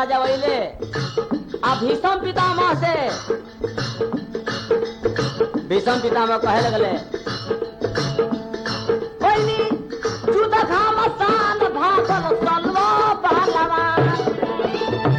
राजा वैले आ भीषम पितामह से भीषम पितामह कहे लगले पहिनी जुद घाम सान भागल सल्वा पहलवान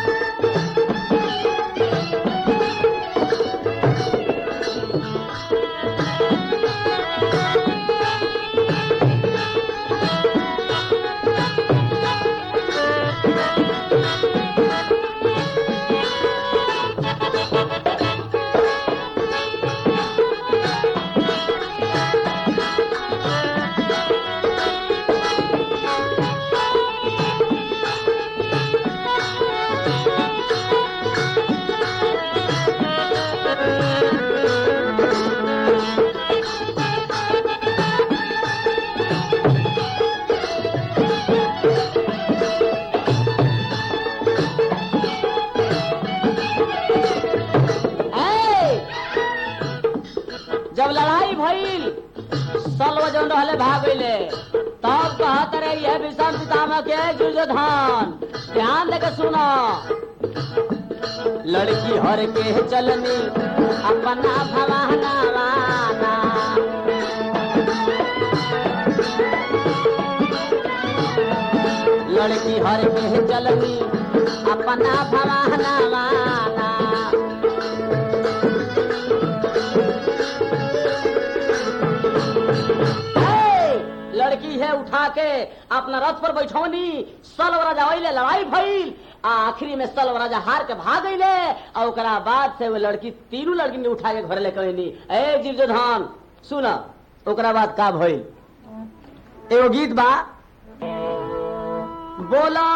ए! जब लड़ाई भइल सलव जौन रहले भाग गइले तब कहत रे यह विषम पितामह के दुर्योधन ध्यान देके सुनो लड़की हर के चलनी अपना भवाना वाना लड़की हर के चलनी अपना भवाना वाना ए, लड़की है उठा के अपना रथ पर बैठौनी सलव राजा अइले लड़ाई भइल आ आखिरी में सलव राजा हार के भाग गइले और ओकरा बाद से वो लड़की तीनों लड़की ने उठा के घर ले कहनी ए जीर्जोधन सुन ओकरा बाद का भइल एगो गीत बा बोला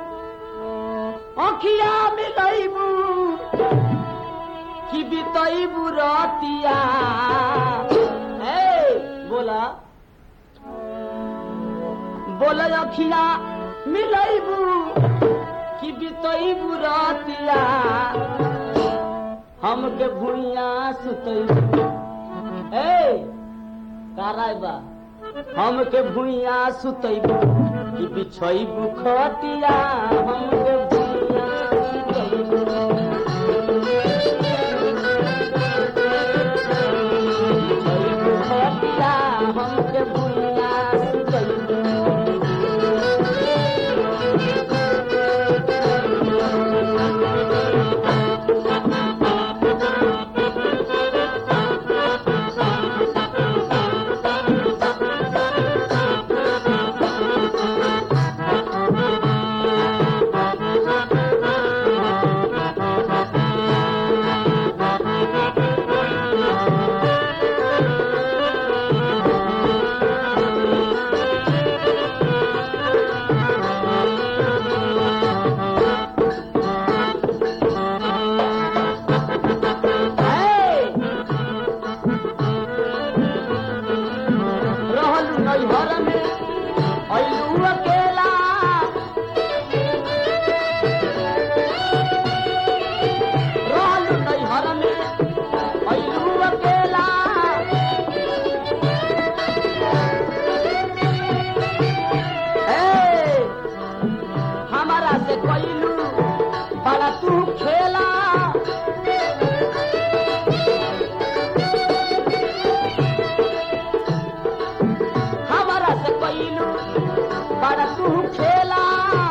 अखिया मिलैबू कि बितैबू रतिया ए बोला बोला अखिया मिलैबू कि बितैबू रतिया हमके भुइया सुतैबू ए काराय बा हमके भुइया सुतैबू कि बिछैबू खटिया हमके भुइया सुतैबू बिछैबू खटिया हमके भुइया सुतैबू Hey! रहलू नैहर में अइलू अकेला रहलू नैहर में अइलू अकेला ए, हमारा से कइलू बड़ा तू खेला हमारा से कइलू बड़ा तू खेला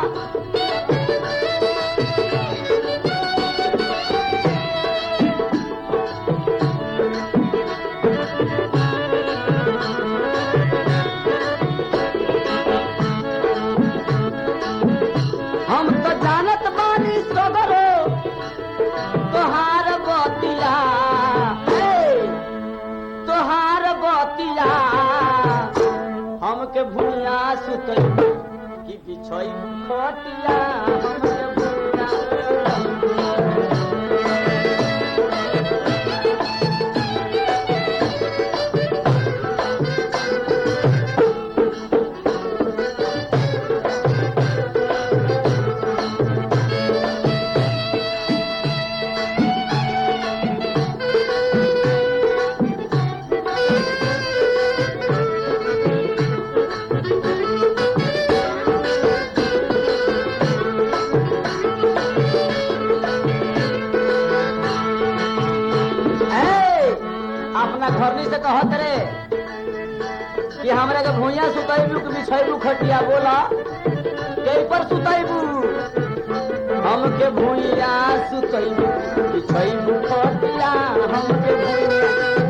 हम तो जानत बानी सगरो तोहार बतिया हे, तोहार बतिया हमके भूया सुतई कि बिछई खटिया हमके भूया अपना घरनी से कहत रे कि हमरा के भूइया सुतैबू कि बिछैबू खटिया बोला कई पर सुतैबू हमके भूइया सुतैबू बिछैबू खटिया हमके भूइया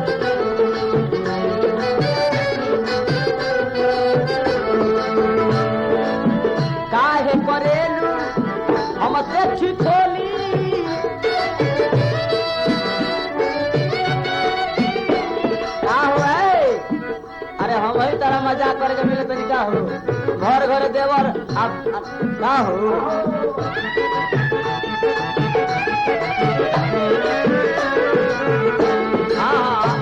काहे करेलू हमसे छिछोली का हो है? अरे हम ही तरह मजाक करके मिले तो का हो घर घर देवर अब अब का हो हाँ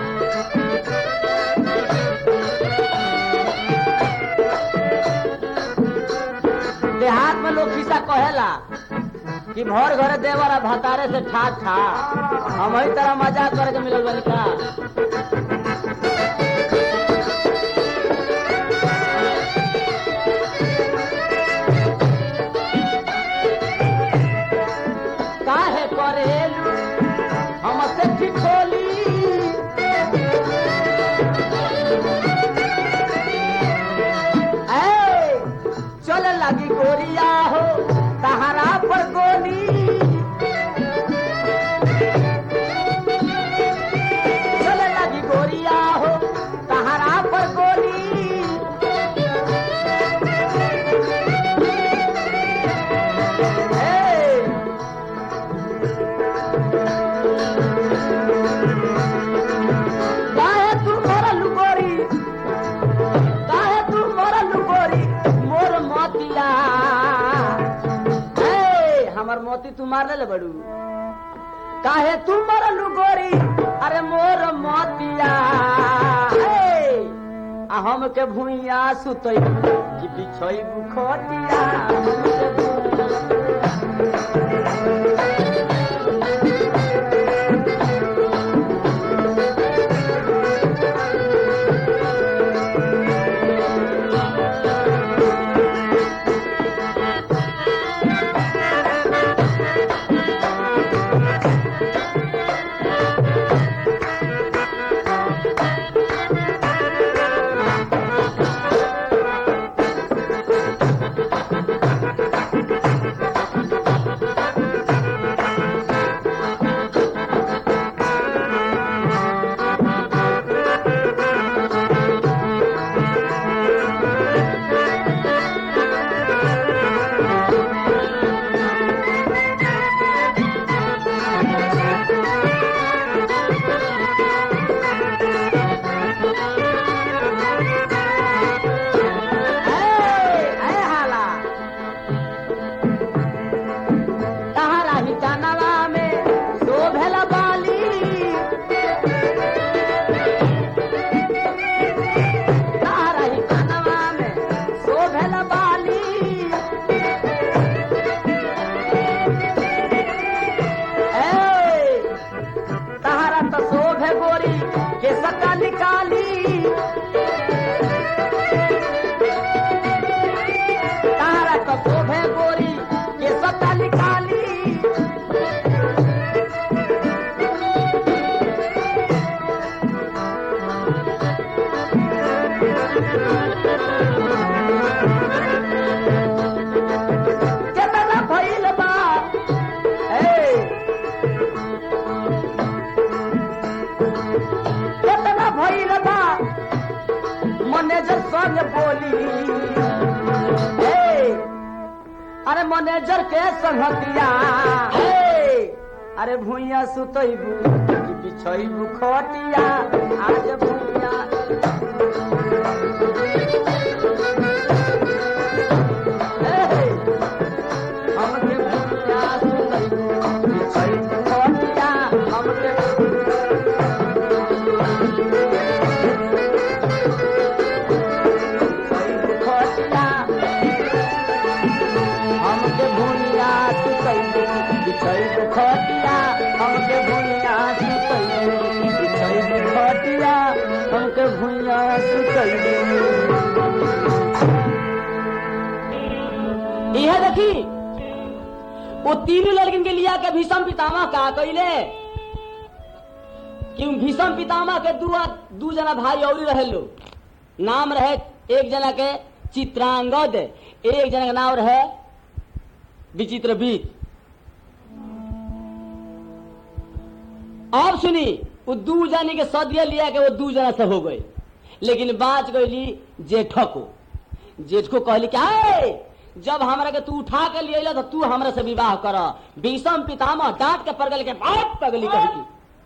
देहात में लोग किसा कहेला कि भर घरे देवर आ भतारे से ठाक ठा हम ही तरह मजाक करके मिलल बनी का काहे करेलू हमसे ठिठोली ऐ, चले लगी गोरिया हो तहरा पर गोली चले लगी गोरिया हो तहरा पर गोली ए, काहे तू मरल गोरी काहे तू मरल गोरी मोर मोतिया ए, हमर मोती तू मार ले बड़ू काहे तू मरल गोरी अरे मोर मोतिया ए, आ हमके भुइया सुतई कि बिछई बुखटिया हमके भुइयां संग बोली हे, अरे मैनेजर के संगतिया हे, अरे भूइया सुतैबू कि बिछैबू खटिया आज भूइया हे, हमके भूइया सुतैबू बिछैबू खटिया हमके खटिया हमके भूनिया सुतैबू बिछैबू खटिया हमके भूनिया सुतैबू बिछैबू खटिया हमके भूनिया सुतैबू यह देखी वो तीनों लड़किन के लिया के भीषम पितामह का कैले कि भीषम पितामह के दू दू जना भाई और रहे लो नाम रहे एक जना के चित्रांगद एक जना के नाम रहे विचित्र बीत अब सुनी वो दू जानी के सदिया लिया के वो दू जना से हो गए लेकिन बाँच गई जेठ को जेठ को कहली क्या है जब हमरा के तू उठा के लिए तो तू हमरा से विवाह कर भीषम पितामह डांट के पड़ के बात पगली कही की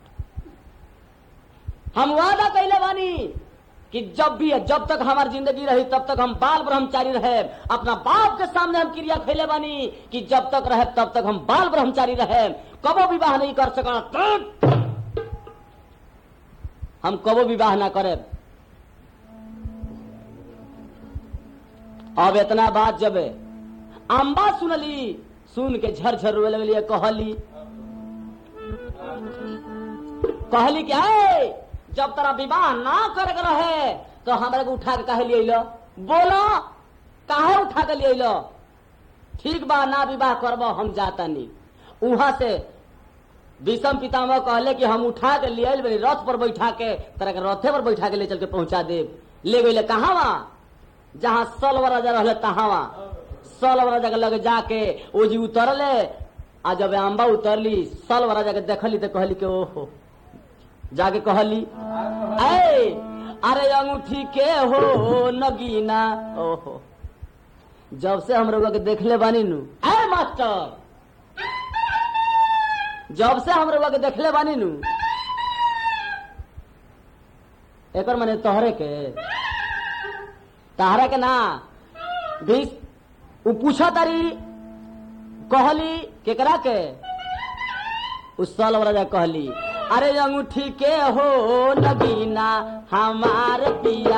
हम वादा कैले बानी कि जब भी जब तक हमारी जिंदगी रही तब तक हम बाल ब्रह्मचारी रहे अपना बाप के सामने हम क्रिया खैले बानी कि जब तक रहे तब तक हम बाल ब्रह्मचारी रहे कबो विवाह नहीं कर सका हम कबो विवाह ना करे अब इतना बात जब अम्बा सुनली सुन के झरझर रोए लगली कहली कहली क्या है जब तेरा विवाह ना करे के रहे तो हमरा के उठा के कहे लिए बोलो काहे उठा के लिए ठीक बा ना विवाह करब हम जाता नहीं वहां से विषम पितामह कहले कि हम उठा के लिए बनी रथ पर बैठा के तरह के रथे पर बैठा के ले चल के पहुंचा दे ले गई कहा वहां जहां सलव राजा रहले तहावा सलव राजा के लगे जाके ओ जी उतरले आ जब अम्बा उतरली सलव राजा के देखली तो कहली के ओहो जाके कहली ऐ अरे अंगूठी के हो नगीना ओहो जब से हम लोग के देखले बानी नु ऐ मास्टर जब से हम लोग के देखले बानी नु एकर माने तोहरे के तहरा के ना भी उ पूछा तारी कहली केकरा के उस साल राजा कहली अरे अंगूठी के हो नगीना हमार पिया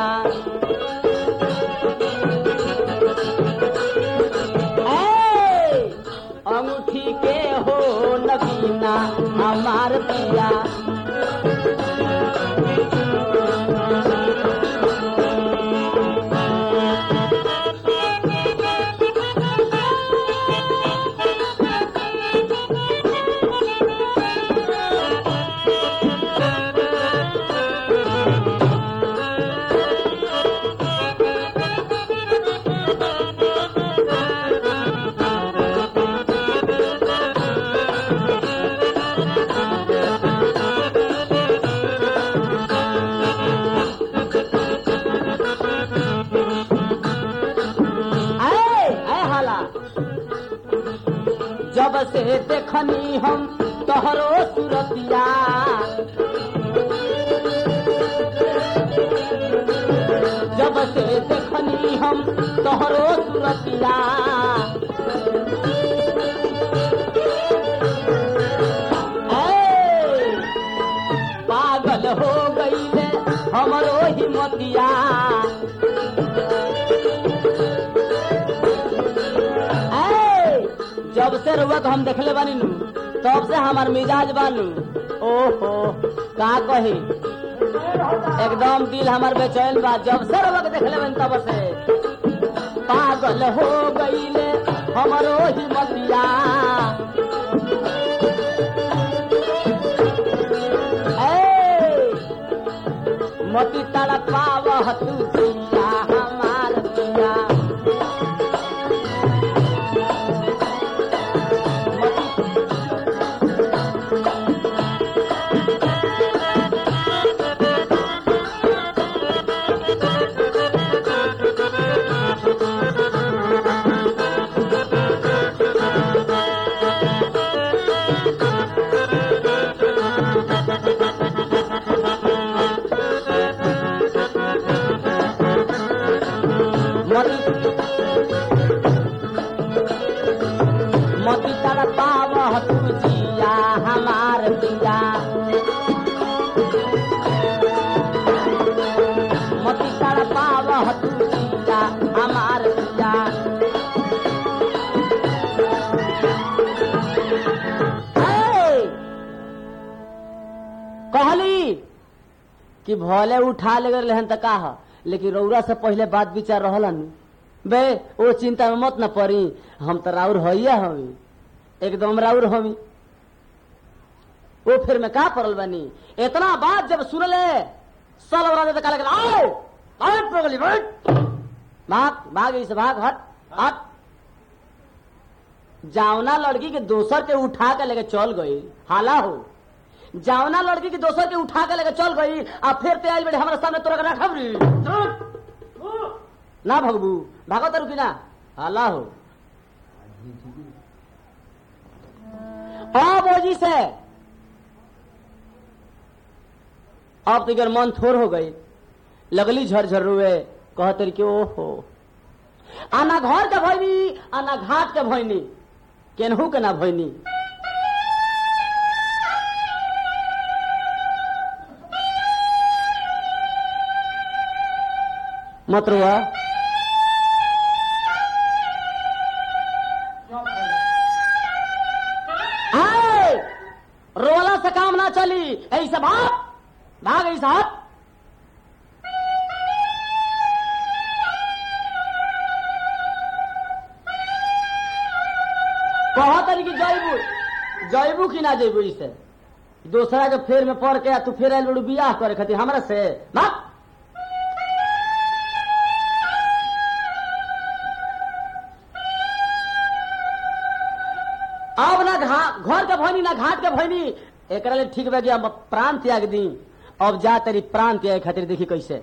ए, अंगूठी के हो नगीना हमार पिया ऐ ऐ हाला जब से देखनी हम तोहरो सुरतिया जब से देखनी हम तोहरो सुरतिया ऐ, पागल हो गईले हमरो हिम्मतिया ऐ, जब से रुआ हम देखले बानी नु तब से हमार मिजाज बानू ओहो का कही एकदम दिल हमार बेचैन बा जब से रुआ देखले बानी तब से पागल हो गईले हमरो ही मतिया ऐ, मती तड़पाव तू जिया हमार पिया मती मती तड़पाव तू जिया हमार पिया मती तड़पाव तू जिया हमार पिया ऐ, कहली कि भले उठा ले गए हन त का ह लेकिन रौरा से पहले बात विचार रहलन बे ओ चिंता में मत न पड़ी हम तो राउर हइया हमी एकदम राउर हमी वो फिर में का पड़ल बनी इतना बात जब सुनले सल राजा तो कहले आए आए पगली बैठ भाग भाग इसे भाग हट हट जावना लड़की के दोसर के उठा के लेके चल गई हाला हो जावना लड़की के दोसर के उठा के लेके चल गई आ फिर ते आइल बेटे हमारे सामने तोरा के रखब री ना भगबू भागो तो रुकी ना हाला हो अब ओजी से अब तो इधर मन थोर हो गई लगली झरझर रुए कहते कि ओहो आना घर के भैनी आना घाट के भैनी केनहू के ना भैनी मत रुआ हाय! रोला से काम ना चली ऐसे भाग भाग ऐसा हट बहुत तरीके जैबू जैबू कि ना जैबू इसे दूसरा के फेर में पड़ के आ तू फेर आयल बड़ू बियाह करे खातिर हमरा से भाग अब ना घा- घर के भैनी ना घाट के भैनी एकरा ले ठीक बा कि अब प्राण त्याग दी अब जा तेरी प्राण त्याग खातिर देखी कैसे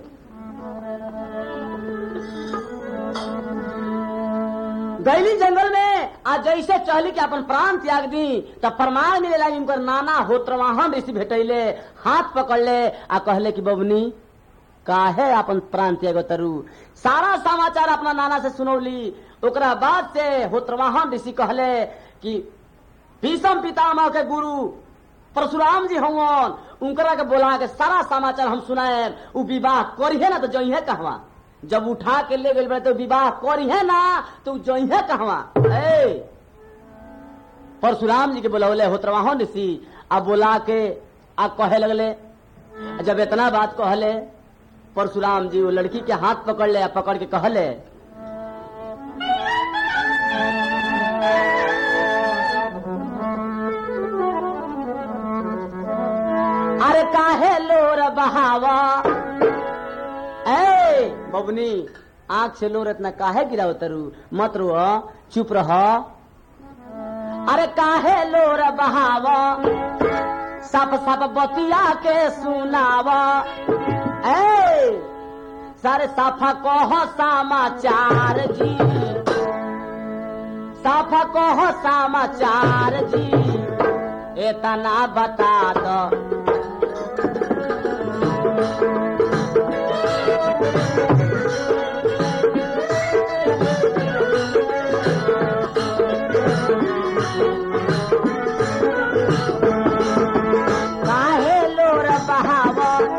गैली जंगल में आ जैसे चहली के अपन प्राण त्याग दी तब प्रमाण मिलेला कि उनकर नाना होत्रवाहन ऋषि भेटैले हाथ पकड़ले आ कहले कि बबनी काहे अपन प्राण त्याग तरु सारा समाचार अपना नाना से सुनौली ओकरा बाद से होत्रवाहन ऋषि कहले कि भीषम पितामह के गुरु परशुराम जी हवन उनकरा के बोला के सारा समाचार हम सुनाए उ विवाह करिहे ना तो जइहे कहवा जब उठा के ले गई तो विवाह करिहे ना तो जइहे कहवा ए परशुराम जी के बोलौले होत्रवाहन ऋषि आ बोला के आ कहे लगले जब इतना बात कहले परशुराम जी वो लड़की के हाथ पकड़ ले आ पकड़ के कहले अरे काहे लोर बहावा ए बबनी आंख से लोर इतना काहे गिराव तरु मत रो चुप रह अरे काहे लोर बहावा सप सप बतिया के सुनावा ए सारे साफा कह समाचार जी साफा कह समाचार जी एतना बता दो काहे लोर बहाव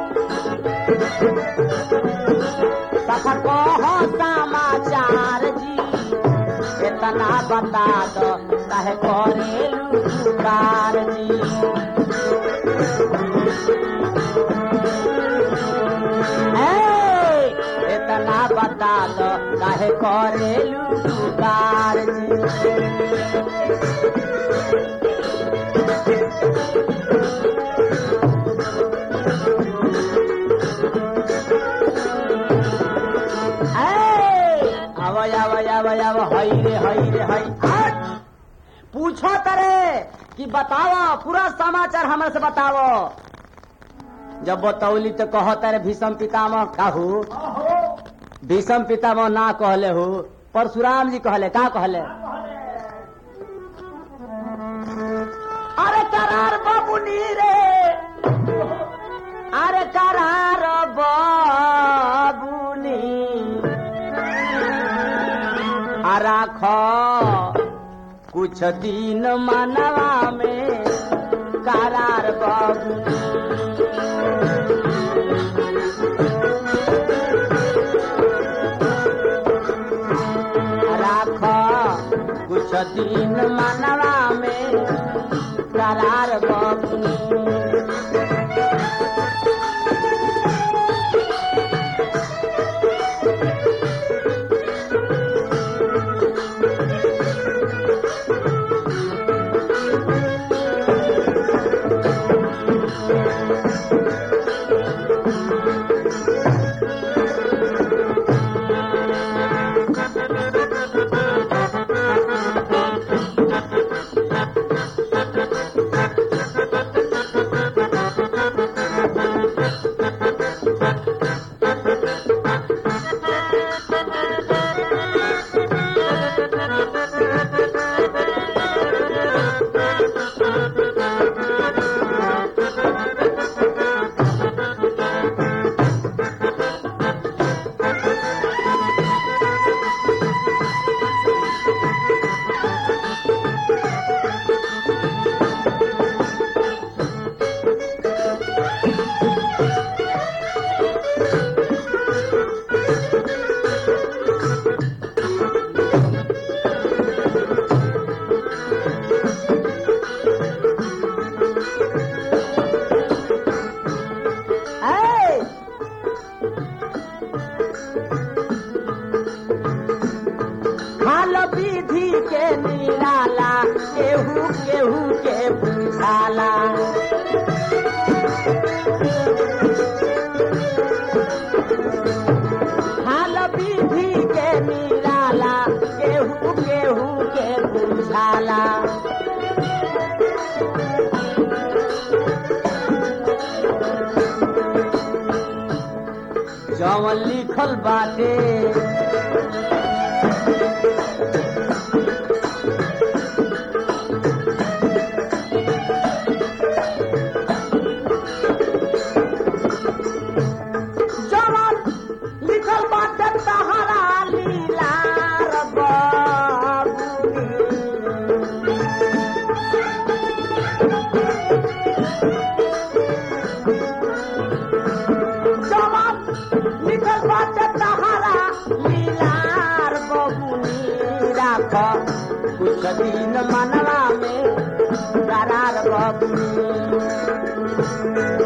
सफा कह समाचार जी इतना बता दो काहे करेलू पुकार जी ए, इतना बता दो काहे करेलू पुकार जी आव आव आव आव हई रे हई रे हई हट पूछो करे कि बताओ पूरा समाचार हमरा से बताओ जब बतौली तो कहो तारे भीषम पितामह कहू भीषम पितामह ना कहले हो परशुराम जी कहले का कहले अरे करार बाबुनी रे अरे करार बाबुनी आ राख कुछ दिन मनवा में करार बाबू राख कुछ दिन मनवा में करार बाबू बुझाला हाल विधि के निराला केहू केहू के बुझाला जवन लिखल बाटे जवन लिखल बाटे तहरा लीला बाबूनी जवान निकल बाटे तहारा लीलार बबुनी राख कुछ दिन मनवा में करार बबुनी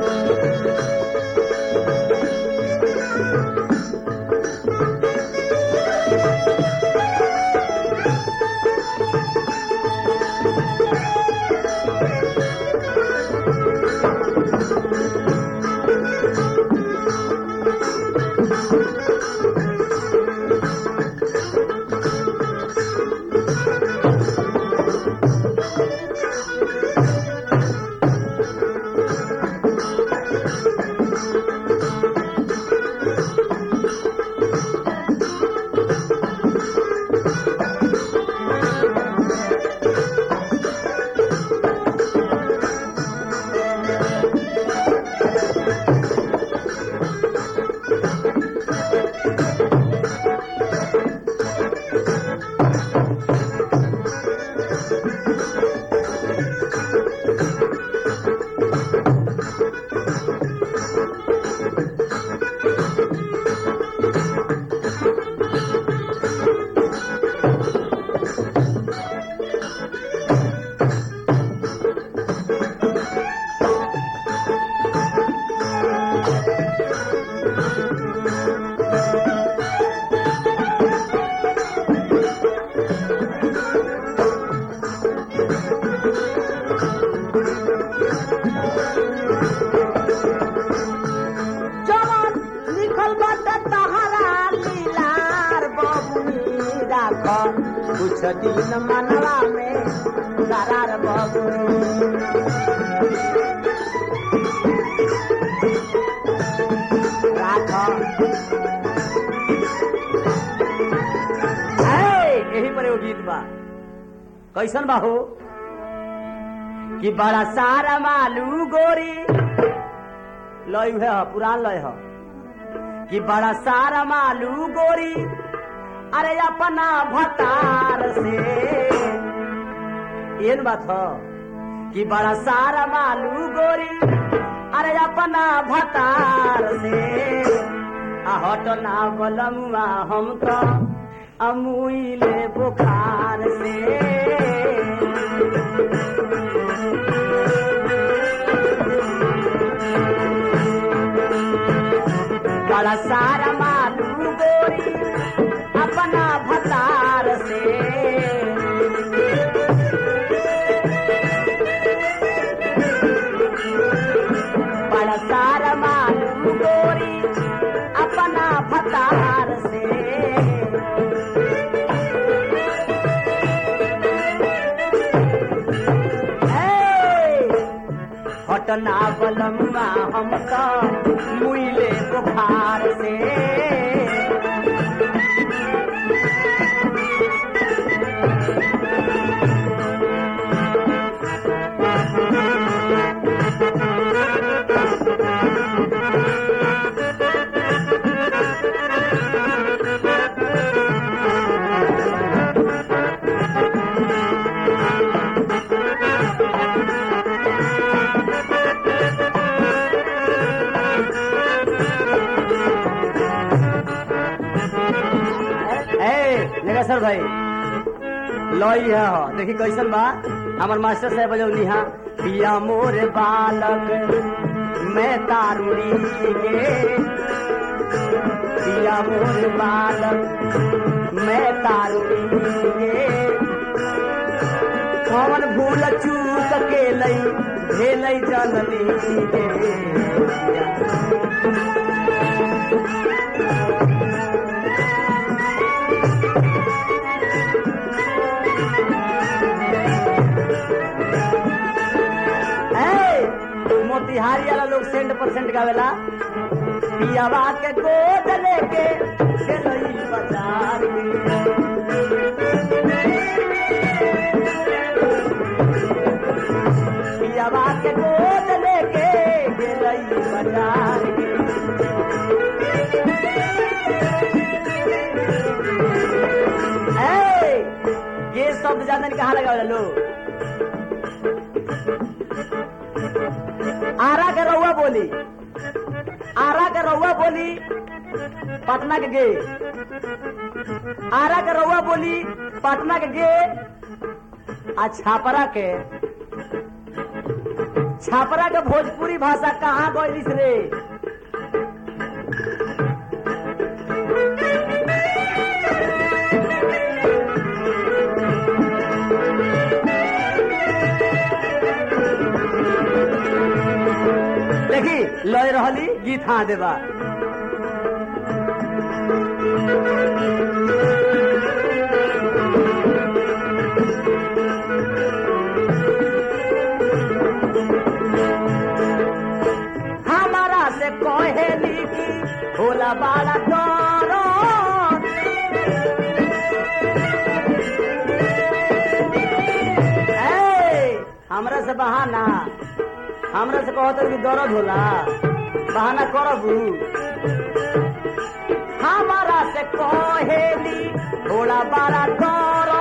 जवान लिखल बाटे तहारा लीलार बबुनी राख कुछ दिन मनवा में करार बबुनी राख है, यही पर एगो गीत बा कैसन बा हो कि बड़ा सारा मालू गोरी लय है पुरान लय है कि बड़ा सारा मालू गोरी अरे अपना भतार से एन बात ह कि बड़ा सारा मालू गोरी अरे अपना भतार से आ हटना बलमुआ हम तो अमुइले बुखार से बड़ा सारा मालू गोरी अपना भतार से बड़ा सारा मालू गोरी अपना भतार से हटना बलमुआ हम तो मुइले बुखार से ए नगेश्वर भाई लई है हो देखी कैसन बा हमार मास्टर साहब बजौनी हा पिया मोर बालक मैं तारुड़ी गे पिया मोर बालक मैं तारुड़ी गे कौन भूल चूक के लई भेलै जननी रे ए, मोतिहारी वाला लोग सेंट परसेंट गावेला पियावा के गोद लेके गेलई बाजार में। पियावा के गोद लेके गेलई बाजार में। ए, ये शब्द जानन कहाँ लगावेला लोग आरा के रउआ बोली आरा के रउआ बोली पटना के गे आरा के रउआ बोली पटना के गे आ छापरा के छापरा के भोजपुरी भाषा कहाँ गइलिस रे देखी लय रहली गीत हाँ देवा हमारा से कहेली की होला बड़ा डरो ए, हमरा से बहाना हमरा से कहत कि दर्द होला बहाना करबू हमारा से कहेली होला बड़ा डरो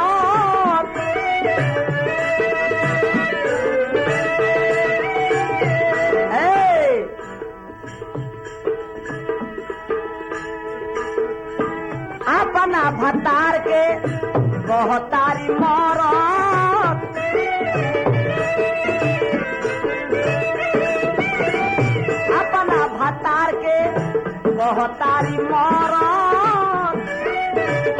ए, अपना भतार के बहतारी मरत अपना भतार के बहतारी मरत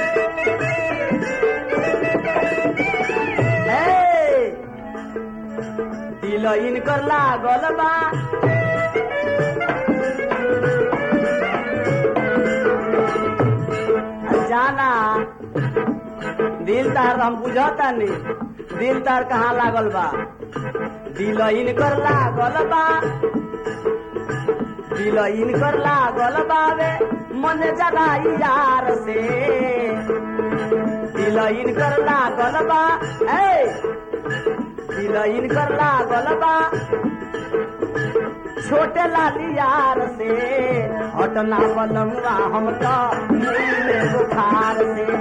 ए, दिल इनकर लागल बा जाना दिल तार हम बुझता नहीं दिल तार कहाँ लागल बा दिल इनकर लागल बा दिल इनकर लागल बावे मन जगाई यार से दिल इनकर लागल बा ए दिल इनकर लागल बा छोटे लाली यार से हटना बनमुआ हम तो मिले बुखार से